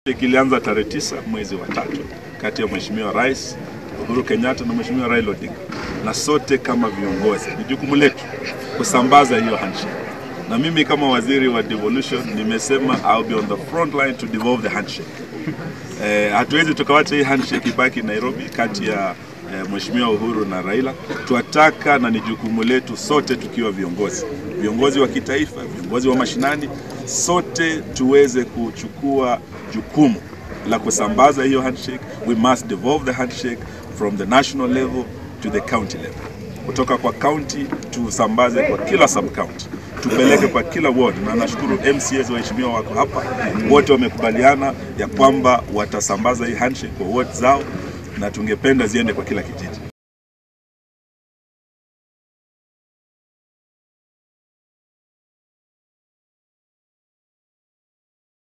Kilianza tarehe tisa mwezi wa tatu kati ya Mheshimiwa Rais Uhuru Kenyatta na Mheshimiwa Raila Odinga, na sote kama viongozi ni jukumu letu kusambaza hiyo handshake, na mimi kama waziri wa devolution nimesema I'll be on the front line to devolve the handshake. Eh, hatuwezi tukawacha hii handshake ibaki Nairobi kati ya eh, Mheshimiwa Uhuru na Raila. Twataka na ni jukumu letu sote tukiwa viongozi, viongozi wa kitaifa, viongozi wa mashinani, sote tuweze kuchukua jukumu la kusambaza hiyo handshake. We must devolve the handshake from the national level to the county level, kutoka kwa county tusambaze kwa kila sub county tupeleke kwa kila ward, na nashukuru MCAs waheshimiwa wako hapa, wote wamekubaliana ya kwamba watasambaza hii handshake kwa ward zao, na tungependa ziende kwa kila kijiji.